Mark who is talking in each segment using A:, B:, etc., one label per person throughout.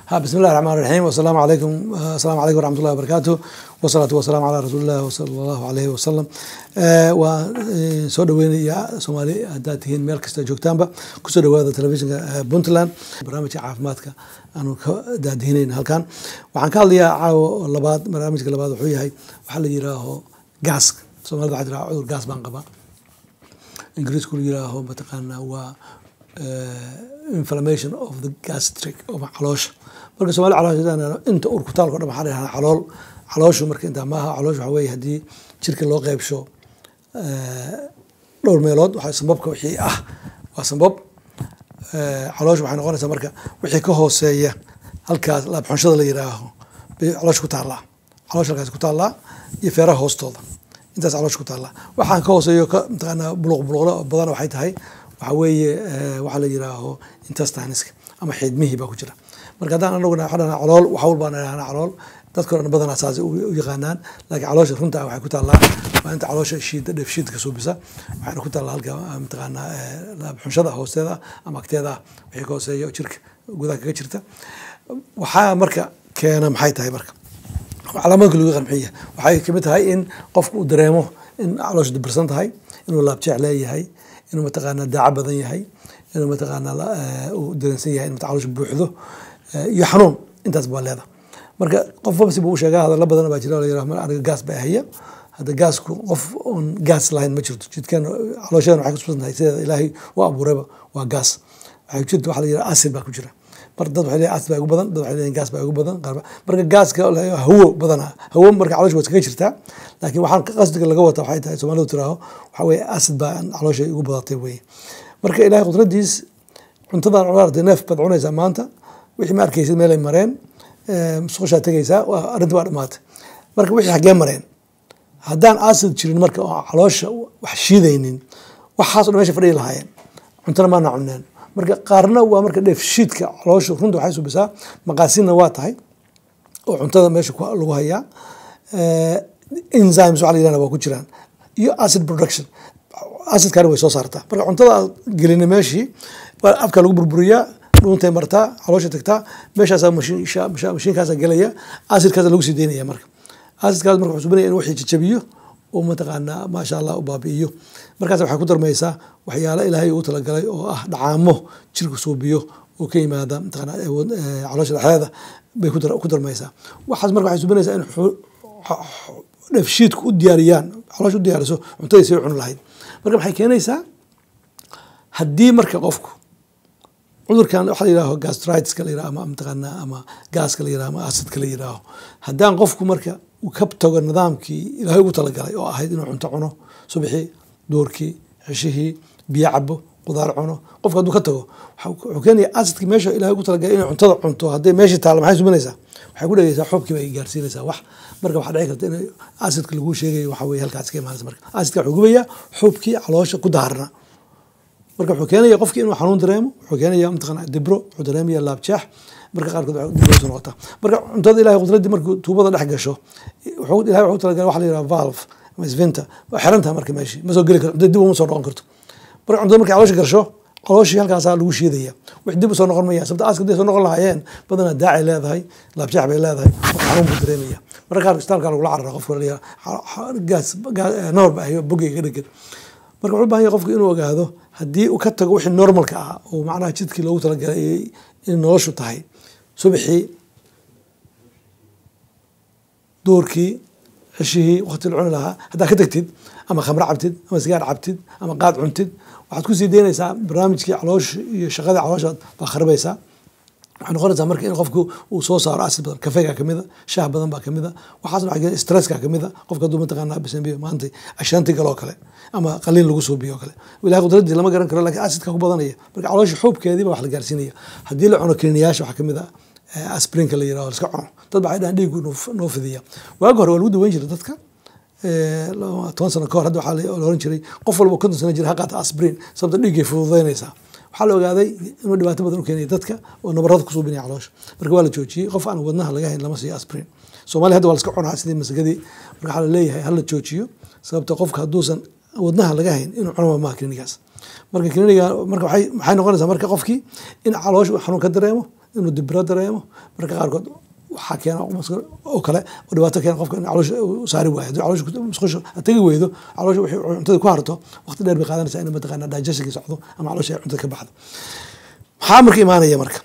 A: ha bismi illahi raxmaan raxiim wasalaamu calaykum asalaamu calaykum waraxmat ullahi wabarakaatu wasalaatu wasalaamu calaa rasuulillahi wasala allahu alayhi wasalam waa soo dhaweynaya soomaali haddaad tihiin meel kasta joogtaanba kusoo dhawaada telefishinka puntland barnaamijka caafimaadka aanu ka daadihinayn halkan waxaan ka hadlayaa caawo labaad barnaamijka labaad wuxuu yahay waxaa la yiraaho gaaska soomaalida waxaa jiraa cudur gaas baan qabaa ingiriisku la yiraaho mataqaanaa waa inflammation of the gastric ama caloosha marka soomali caloosha inta urkutaalko dhan waxaa dhahaa calool calooshu marka intaa maaha caloosh waxaa weeye haddii jirka loo qeybsho dhowr meelood waxaa sambabka wixii ah waa sambab caloosha waxay noqonaysaa marka wixii ka hooseeya halkaas laabxunshada la yiraaho bay caloosha ku taallaa caloosha halkaas ku taallaa iyo feeraha hoostooda intaas caloosha ku taallaa waxaan ka hooseeyo ka mataqaanaa buluq buluqda badan waxay tahay waxaa weeye waxaa la yiraaho intestiniska ama xiidmihii baa ku jira marka haddaan anaguna waxaa dhahnaa calool waxawl baan dhahnaa calool dadka dhan badanaa saas u yaqaanaan laakiin caloosha runta waxay ku taallaa waa inta caloosha shiida dheefshiidka suubisa waxayna ku taallaa halka mataqaanaa xunshada hoosteeda ama agteeda wixii ka hooseeya jirka gudaha kaga jirta waxaa marka keena maxay tahay marka calaamaadka lagu yaqaan maxay waxay kamid tahay in qofku uu dareemo in caloosha dibirsan tahay inuu laabjeec leeyahay inuu mataqaanaa daaco badan yahay inuu mataqaanaa uu dareensan yahay in caloosha buuxdo iyo xanuun intaas baa leeda marka qof wabsi buu u sheegaa hadalla badan baa jira la aniga gaas baa haya hadda gaasku qof oon gaas lahayn ma jirto jidkan calooshadan waxay kususan tahay sideeda ilaahay u abuurayba waa gaas waxay jirta waxa la yiraha acid baa ku jira mar dad waxay leeyihin acid baa ugu badan dad waxay leeyihin gaas baa ugu badan marka gaaska hawo badana hawo marka caloosha waa iskaga jirtaa laakiin waxaan qasdiga laga wata waxay tahay soomaalidu tiraaho waxaa weeye acid baa caloosha ugu badatay weye marka ilaahay qudradiis cuntadan cunaartay neef baad cunaysaa maanta wixii ma arkaysid meelay mareen musqushaa tegaysaa arrinta waa dhamaatay marka wixii xaggee mareen haddaan acid jirin marka oo caloosha wax shiidaynin waxaas o dhan meesha fadhiyi lahaayeen cuntana maana cuneen marka qaarna waa marka dheefshiidka caloosha runta waxay subisaa maqaasinna waa tahay oo cuntada meesha lagu hayaa enzymes waxa la yirahda waa ku jiraan iyo acid production acidkaana way soo saartaa marka cuntada aad gelina meeshii afka lagu burburiyaa dhuuntay martaa caloosha tagtaa meeshaasaa mashiinkaasa gelaya acidkaasa lagu sii deynaya marka acidkaas marka wuxuu subinaya in wixii jajabiyo oo mataqaanaa maasha allah u baabi'iyo markaas waxay ku darmaysaa waxyaalo ilaahay uu talagalay oo ah dhacaamo jirka suubiyo oo ka yimaada mataqaanaa caloosha dhexdeeda bay ku darmaysaa waxaas marka waxay subinaysaa in dheefshiidku u diyaariyaan caloosha u diyaariso cuntadii say cuni lahayd marka maxay keenaysaa haddii marka qofku cudurkan waxa la yiraho gastritiska la yiraho ama mataqaanaa ama gaaska la yiraho ama acidka la yiraho haddaan qofku marka uu ka tago nidaamkii ilaahay ugu talagalay oo ahayd inuu cunto cuno subaxii duurkii ceshihii biyo cabo qudaar cuno qofka hadduu ka tago wuxuu keenaya acidki meesha ilahay ugu talagalay inay cuntada cunto hadday meeshii taalla maxay subinaysaa waxay ku dhegeysaa xoobkii bay gaarsiinaysaa wax marka waxaa dhici karta in acidka laguu sheegayo waxa weye halkaas ka imaanaysa marka acidka wuxuu gubayaa xoobkii caloosha ku daarna marka wuxuu keenaya qofkii inuu xanuun dareemo wuxuu keenaya mataqana dibro wuxuu dareemaya laabjaax marka qaarkood dibrosu noqota marka cuntada ilahay qudraddii markuu tuubada dhex gasho ilahay wuxuu talagalay waxa la yiraha valve ama svinta waa xiran tahay marka meeshii ma soo geli karto cuntada dib uma soo noqon karto marka cuntada markay caloosha gasho calooshii halkaasaa lagu shiidaya wix dib usoo noqon maya sababta aaska haday soo noqon lahaayeen badanaa daacay leedahay laabjaax bay leedahay xanuun buu dareemaya marka qaar isbitaalka lagula carara qofka la gaas noor ba ahayo bogeyga ka dhegan marka wuxuu bahan yahay qofku inuu ogaado haddii uu ka tago wixii normalka ah oo macnaha jidkii loogu talagalay in noloshu tahay subaxii duurkii ceshihii waqti la cuni lahaa haddaa ka tagtid ama khamro cabtid ama sigaar cabtid ama qaad cuntid waxaad kusii deynaysaa barnaamijkii caloosha iyo shaqadii caloosha baa kharibaysaa waxay noqonaysaa marka in qofku uu soo saaro acid badan kafeega kamida shaah badan baa kamida waxaasna waxaa stresska kamida qofka hadduu mataqaanaa bisanbiyo maanta ashaanti galoo kale ama qaliin lagu suubiyo kale ilahay qudraddii lama garan karo lakin acidka ku badanaya marka caloosha xuubkeedii ba wax la gaarsiinaya haddii la cuno kliniyaasha waxaa kamid a asprinka la yiraho iska cuno dad baa dhahan dhiigu noo fidiya waagi hore waa lagu daweyn jiray dadka toban sano kahor hadda waxaa la oran jiray qof walba konton sano jira ha qaata asprin sababta dhiiggay fududeynaysaa waxaa la ogaaday inuu dhibaato badan u keenaya dadka oo nabarada kusuubinaya caloosha marka waa la joojiyey qof aan wadnaha laga hayn lama siiyo asprin soomaaliya hadda waa la iska cunaa sidii masagadii marka waxaa la leeyahay hala joojiyo sababta qofka hadduusan wadnaha laga hayn inuu cunama maha klinigaas marka kliniga marka waxay maxay noqonaysaa marka qofkii in caloosha uu xanuun ka dareemo inuu dibiro dareemo marka qaarkood waxaa keena oo kale oo dhibaato keena qofka in caloosha u saari waayo haddii caloosha musqusha tegi weydo caloosha wixii cuntada ku harto waqti dheer bay qaadanaysaa in mataqaana digestionki socdo ama caloosha ay cuntada ka baxdo maxaa marka imaanaya marka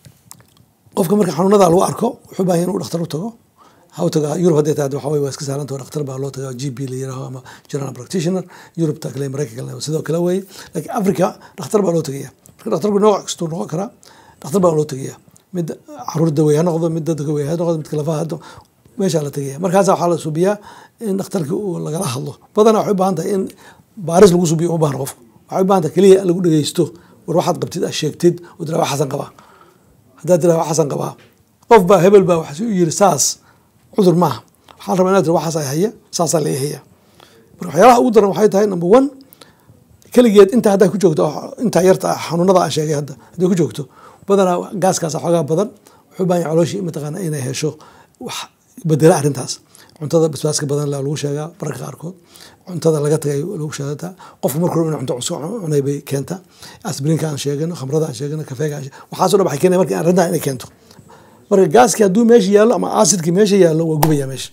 A: qofka marka xanuunada lagu arko wuxuu baahan inuu dhakhtar u tago ha u taga yurub hadday tahay waxa weye waa iska sahlanta dhakhtar baa loo tagaa g p la yiraahdo ama general practitioner yurubta kale maraykanka sidoo kale weye laakiin africa dhakhtar baa loo tagaya marka dhakhtarku nooc kastuu noqon karaa dhakhtar baa loo tagaya mid caruur dawey ha noqdo mid dadka wey ha noqdo midka lafaha hado meeshaa la tagaya markaasa waxaa la subiyaa in dhakhtarkii uu lagala hadlo badanaa waxay u baahan tahay in baaris lagu subiyo uma baahna qofka waxay u baahan tahay keliya lagu dhegeysto war waxaad qabtid aad sheegtid oo tiraa wax xasan qabaa haddaad tiraa wax xasan qabaa qof baa hebel baa waxasi u yiri saas cudur maaha waxaa la rabaa inaad tira waxaas ay haya saasaa laga haya marka waxyaalaha ugu daran waxay tahay number one keligeed intaa haddaa ku joogto intaa yarta xanuunada aan sheegay hadda hadday ku joogto badanaa gaaskaas xoogaa badan wuxuu baahan yahay calooshii mataqaana inay hesho wax bedela arrintaas cuntada basbaaska badan lagu sheegaa mararka qaarkood cuntada laga tagay lagu sheegataa qofku marka hore inuu cunto cusub cunay bay keentaa asbrinka aan sheegano khamrada aan sheegano kafeega aan waxaaso dhan waxay keenaya marka arrintaa inay keento marka gaaskii hadduu meesha yaallo ama acidkii meesha yaallo waa gubaya meesha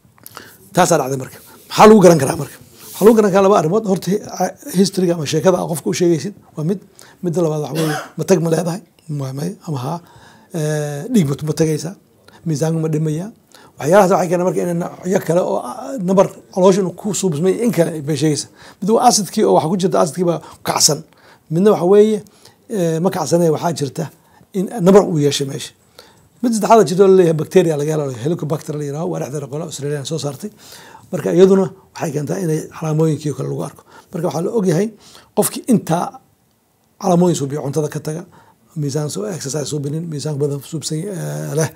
A: taasaa dhacday marka maxaa lagu garan karaa marka waxaa lagu garan karaa laba arrimood horta historyga ama sheekada aa qofka u sheegaysid waa mid midda labaad waxa weeye matag ma leedahay may ama haa dhiig ma tagaysaa miisaanku ma dhimaya waxyaalahaas waxay keenaa marka in noocyo kale oo nabar caloosha inuu ku suubsmay in kale bay sheegaysaa mid waa acidkii oo waxa ku jirta acidkii baa kacsan midna waxa weeye ma kacsanee waxaa jirta in nabar uu yeeshay meesha mid saddexaad jirto laleeyahay bacteria laga helo helicobacter la yiraahdo waa dhexdeeda qola australian soo saartay marka iyaduna waxay keentaa inay calaamooyinkii kale lagu arko marka waxaa la ogyahay qofkii intaa calaamooyin suubiyo cuntada ka taga miisaan exercise suubinin miisaan badan suubsan leh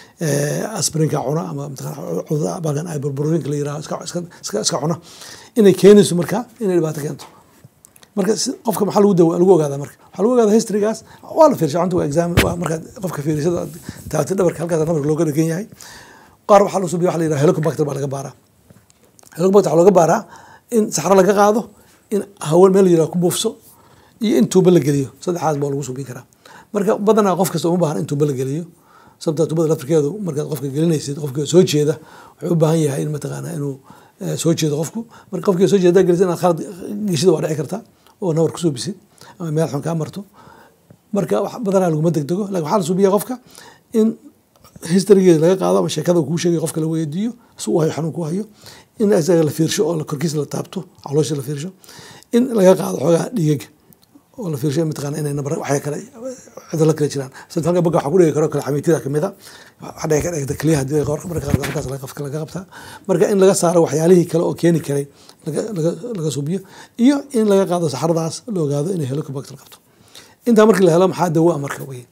A: asbrinka cuna ama bagan ay burburinka la yiraahdo iska iska cuna inay keenayso marka inay dhibaato keento marka qofka maxaa lagu dawa lagu ogaadaa marka waxaa lagu ogaadaa historygaas waa la fiirsha cunta waa exam waa markaad qofka fiirisada taabtay dhabarka halkaas dhabarka looga dhegan yahay qaar waxaa la subiya waxa la yiraha helicobacter baa laga baaraa helicobacter waxaa looga baaraa in saxro laga qaado in hawo meel la yiraha ku buufso iyo in tuubo la geliyo saddexaas baa lagu subin karaa marka badanaa qof kasta uma baahan in tuubo la geliyo sababta tuubada laftirkeedu markaad qofka gelinaysid qofka soo jeeda wuxuu u baahan yahay in mataqaana inuu soo jeedo qofku marka qofkii soo jeeda gelisid inaad khalad geshida waa dhici kartaa oo nabar kusoo bisid ama meel xun kaa marto marka badanaa laguma degdego lakin waxaa la subiya qofka in historygeeda laga qaado ama sheekada kuu sheegay qofka la weydiiyo si uu hayo xanuun ku hayo in isaga la fiirsho oo korkiisa la taabto caloosha la fiirsho in laga qaado xoogaa dhiigaga oo la fiirsho mataqaana inay nabar waxya kale cidalo kale jiraan sida halka baga waxaa ku dhigi karo kale xamiitida kamid a waxa dhici ka dhigta keliya hadii marka qaarkood halkaas laga qofka laga qabtaa marka in laga saaro waxyaalihii kale oo keeni karay laga laga laga subiyo iyo in laga qaado saxaradaas la ogaado inay helicobacter qabto intaa markii la helo maxaa dawo a marka wey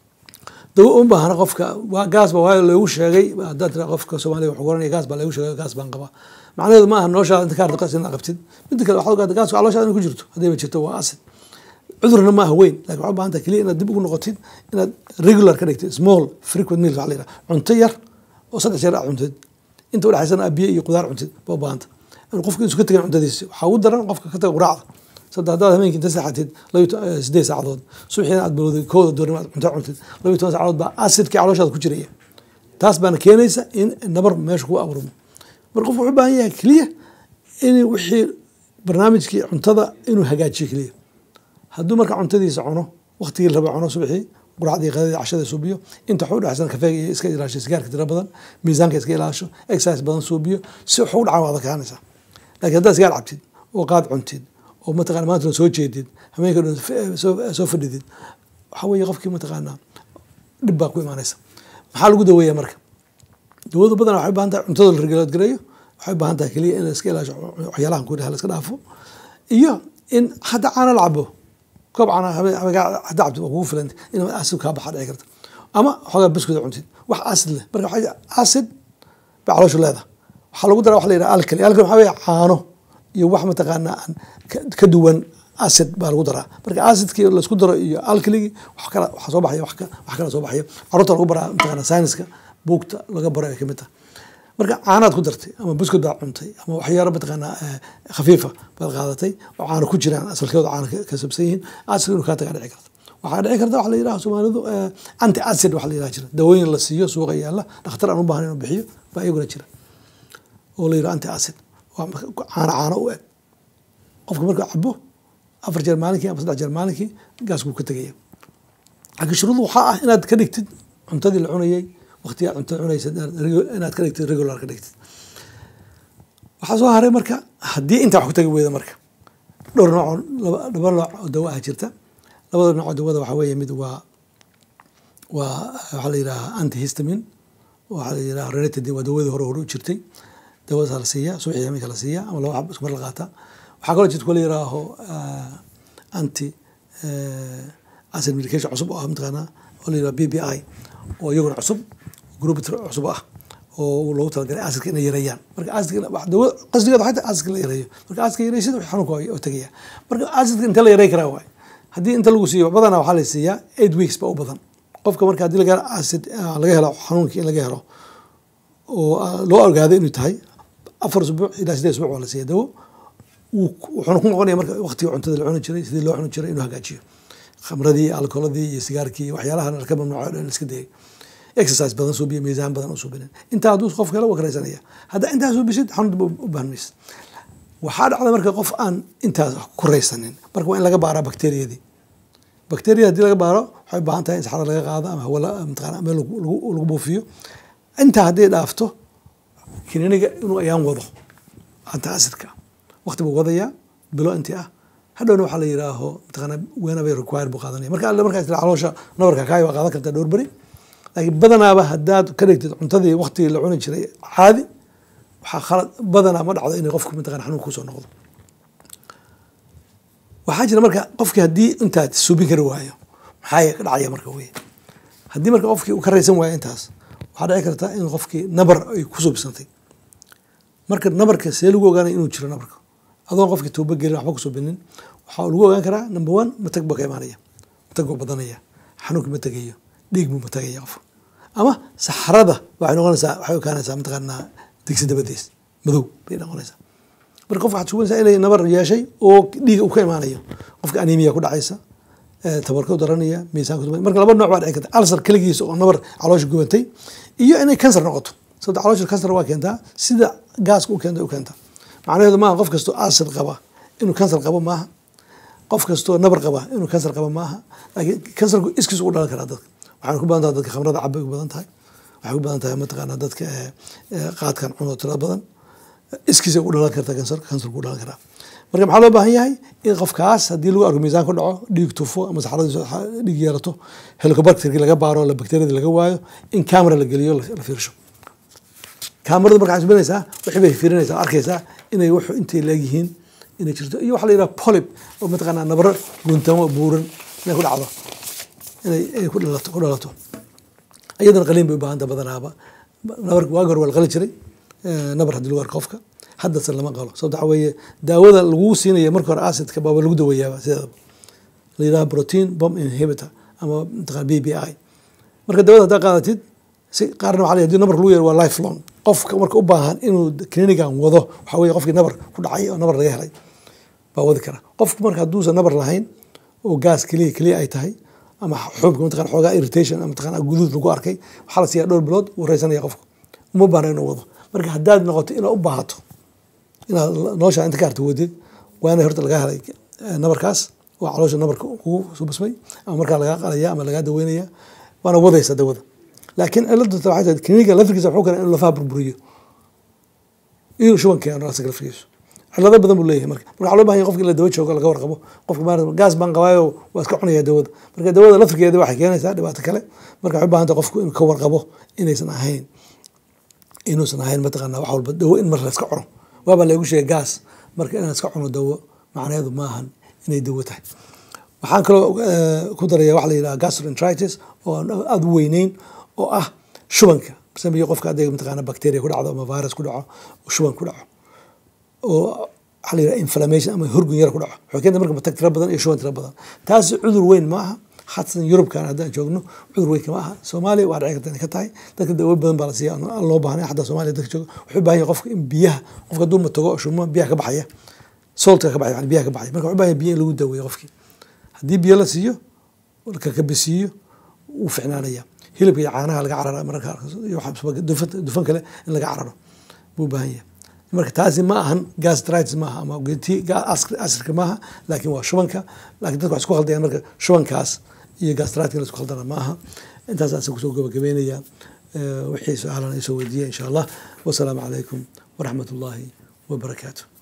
A: dawo uma baahna qofka gaas ba waa loogu sheegay haddaad tira qofka soomaaliya wuxuu oranaya gaas baa loogu sheegay gaas baan qabaa macnaheedu ma aha noloshaada inta ka ardo qas inaad qabtid midda kale waxaad ogaata gaaska calooshaada inay ku jirto haddayba jirto waa acid cudurna ma aha weyn lakin waxaa u baahan tahay keliya inaad dib ugu noqotid inaad regular ka dhigtid small frequent meals waxa la yidhaha cunto yar oo saddex jeer aad cuntid inta udhexaysana biyo iyo qudaar cuntid baa u baahanta in qofka isu ka tegan cuntadiisi waxaa ugu daran qofka ka taga quraacda saddex haddaad habeenkii inta seexatid labiyo sideed saacadood subaxiina aad bilowday kooda doornimo aad cunto cuntid labiyo toban saacadood baa acidkii calooshaada ku jiraya taas baana keenaysa in nabar meesha kugu abuurmo marka qofku wuxuu u baahan yahay keliya in wixii barnaamijkii cuntada inuu hagaajiyo keliya hadduu marka cuntadiisa cuno waktigii la raba cuno subaxii quracdii qadadii cashada suubiyo inta waxu dhexsan kafeega iyo iska ilaasho sigaarka tira badan miisaanka iska ilaasho exercise badan suubiyo si waxu dhaca waad kaanaysaa laakiin haddaad sigaar cabtid oo qaad cuntid oo mataqana maanta soo jeedid habeenka dhan soo fadhidid waxa weeye qofkii mataqaanaa dhib baa ku imaanaysa maxaa lagu daweeya marka dawadu badan waxay u baahan tahay cuntada la regulaad gareeyo waxay u baahan tahay keliya in la iska ilaasho waxyaalahan ku dhaha la iska dhaafo iyo in hadda caana la cabo koob caana hadda cabtid waa kugu filan in acid kaa baxa dhici karta ama xoogaa biskuda cuntid wax acid leh marka waxaa acid bay calooshu leedahay waxaa lagu dara waxa la yidhaha alkali alkali waxaa weeye caano iyo wax mataqaanaa aan ka duwan acid baa lagu daraa marka acidkii laisku daro iyo alkaligii wax kala waxa soo baxaya wax kala soo baxaya carruurta lagu baraa mataqaana sayniska buugta laga baro ay kamid tahay marka caanaad ku dartay ama buskud baad cuntay ama waxyaalo mataqaanaa khafiifa baad qaadatay oo caano ku jiraan asalkeedu caano ka sabsan yihiin acidka inuu kaa tagaa dhici karta waxaa dhici karta waxa la yidhaha soomaalidu anti acid waxa la yidhaha jira dawooyin la siiyo suuqa yaalla dhakhtar aan u baahan inuu bixiyo baa iyaguna jira oo la yidhaha anti acid waa caano caano u eg qofka markuu cabo afar jeer maalinkii ama saddex jeer maalinkii gaaskuu ka tegaya laakiin shuruud waxaa ah inaad ka dhigtid cuntadii la cunayay waqtigaa cuntada cunaysa inaad ka dhigtid regular ka dhigtid waxaa soo haray marka haddii intaa wax ku tagi weyda marka dhowr nooc laba nooc oo dawo ah jirta labada nooc oo dawada waxaa weeye mid waa waa waxaa la yidhaha antihistamin waxaa la yidhaha renetadin waa dawadii hore hore u jirtay dawadaas la siiyaa subaxii habeenka la siiyaa ama laba xab isku mar la qaataa waxaa kaloo jirta kuwa la yidhaaho anti acid medication cusub oo ah mataqaanaa oo la yidhaha b b i oo iyaguna cusub group cusub ah oo loogu talagalay acidka inay yareeyaan marka acidka dawo qasdigeeda xataa acidka la yareeyo marka acidka yareysid wixii xanuunka oo tegaya marka acidka inta la yarey karaa waay haddii inta lagu siiyo badanaa waxaa la siiyaa eight weeks ba u badan qofka marka haddii laga acid laga helo xanuunkii in laga helo oo loo ogaado inuu tahay afar usbuuc ilaa sideed usbuuc waa la siiya dawo wuxuuna ku noqonaya marka waqtiga cuntada la cuni jiray sidii loo cuni jiray inuu hagaajiyo khamradii alkooladii iyo sigaarkii waxyaalahan ka mamnuuco dhan iska dayay exercise badan suubiya miisaan badan u suubinin intaa hadduu qofka helo waa karaysanaya haddaa intaa suubisid xanuun u baahan maysid waxaa dhacda marka qof aan intaas ku raysanin marka waa in laga baaraa bakteriyadii bakteriyada haddii laga baaro waxay u baahan tahay in saxada laga qaado ama hawa mataqana meel lagu buufiyo intaa haddii dhaafto kininiga inuu ayaan wado anta asidka waqti buu wadayaa bilo intii ah hadhowna waxaa la yidhaaho mataqana weenabay require buu qaadanaya marka alle markaas tira caloosha nabarka kaayo waa qaadan kartaa dhowr beri laakiin badanaaba haddaad ka dhigtid cuntadii waqtigii la cuni jiray caadi waxaa khalad badanaa ma dhacdo inay qofku mataqana xanuun kusoo noqdo waxaa jira marka qofkii haddii intaad suubin kari waayo maxaa ka dhacaya marka wey haddii marka qofkii uu ka raysan waayo intaas waxaa dhici karta in qofkii nabar ay ku suubsantay marka nabarka see lagu ogaanaya inuu jiro nabarka adoon qofkii tuuba gelin waxba kusuubinin waxaa lagu ogaan karaa number one matag baa ka imaanaya matag buu badanaya xanuunki ma tegayo dhiig buu ma tegaya qofka ama saxrada waxay noqonaysaa waxay ekaanaysaa mataqaanaa digsi dabadees madow bay noqonaysaa marka qofka waxaad suganaysaa inay nabar yeeshay oo dhiiga uu ka imaanayo qofka anemia ku dhacaysa tabarka u daranaya miisaanka marka laba nooc baa dhici karta alsar keligiisa oo nabar caloosha gubantay iyo inay kansar noqoto sababta caloosha kansar waa keentaa sida gaaska u keenta u keenta macnaheedu maaha qof kastoo acid qaba inuu kansar qabo maaha qof kastoo nabar qaba inuu kansar qabo maaha laakiin kansarku iskiis ugu dhalan karaa dadka waxaana ku badan tahay dadka khamrada cabay u badan tahay waxay ku badan tahay mataqaanaa dadka qaadkan cuno tira badan iskiisa ugu dhalan karta kansar kansarku u dhalan karaa marka maxaa loo baahan yahay in qofkaas haddii lagu arko miisaan ku dhaco dhiig tufo ama saxradiisu dhiig yeelato helicobacterkii laga baaro la bakteriyada laga waayo in camera la geliyo la fiirsho kaamaradu marka waxay subinaysaa wixii bay fiirinaysaa arkaysaa inay wuxu intay leegyihiin inay jirto iyo waxa la yidhaha polib oo mataqaanaa nabaro guuntamo buuran inay ku dhacdo inay ay ku dhalato ku dhalato iyadana qaliin bay u baahanta badanaaba nabarka waagi hore waa la qali jiray nabar haddii lagu arko qofka haddase lama qalo sababta waxa weeye daawada lagu siinaya marka hore acidka baaba lagu daweeyaaba sideedaba la yidhaha protein bomb inhibitor ama mataqana b b i marka daawada haddaa qaadatid si qaarna waxa la hadii nabar lagu yeero waa life long qofka marka u baahan inuu clinigan wado waxa weye qofkii nabar ku dhacay oo nabar laga helay baa wadi kara qofku marka hadduusan nabar lahayn oo gaas keliya keliya ay tahay ama xuubka mataqana xoogaa irritation ama mataqana guduud lagu arkay waxaa la siiyaa dhowr bilood wuu raysanaya qofku uma baahna inuu wado marka haddaad noqoto inaad u baahato inaad nolosha inta ka harta wadid waa inay horta laga helay nabarkaas oo caloosha nabarka kugu subasmay ama markaa lagaa qalaya ama lagaa daweynaya waana wadaysa dawada laakiin ciladu waxay tahay kliniga lafirkiisa wuxuu keenaa inuu lafaha burburiyo inuu shuban keeno asaga lafirkiisu cilado badan buu leeyahay marka marka waxaa loo bahan yahay qofka in la dawa joogo laga warqabo qofka maarata gaas baan qabaayo waa iska cunaya dawada marka dawada lafirkeeda waxay keenaysaa dhibaato kale marka waxay u baahan tahay qofku inuu ka warqabo inaysan ahayn inuusan ahayn mataqaana wax walba dawo in mar la iska cuno waabaa laygu sheegay gaas marka inaan iska cuno dawo macnaheedu maahan inay dawo tahay waxaan kaloo ku daraya waxa la yidhaha gastroenteritis oo aan aada u weyneyn oo ah shubanka sameeye qofka hadday mataqaana bacteria ku dhacdo ama virus ku dhaco shuban ku dhaco oo waxaa la yidhaha inflammation ama horgun yar ku dhaco waxay keenta marka matag tira badan iyo shuban tira badan taasi cudur weyn ma aha xasan yurubkan haddaan joogno cudur weyn kama aha soomaaliya waa dhici karta inay ka tahay dadka dawo badan baa la siiya aan loo baahnay xataa soomaaliya dadka jooga wuxuu u baahan yahay qofka in biyaha qofka hadduu matago shumo biyaha ka baxaya soltka ka baxaya yani biyaha ka baxaya marka wuxuu u baahan yahay biyo in lagu daweeyo qofkii haddii biyo la siiyo kakabisiiyo wuu ficnaanaya hilibka iyo caanaha laga carara mararka iyo waxa- dufan dufan kale in laga cararo buu u baahan yahay marka taasi ma ahan gastritis maaha ama ti asirka maaha laakiin waa shubanka laakiin dadka waxay isku khaldayaan marka shubankaas iyo gastritis la isku khaldana maaha intaas asa kusoo gabagabeynaya Eh, wixii su-aalana isoo weydiiya insha allah wasalaamu calaykum waraxmat ullaahi wabarakaatu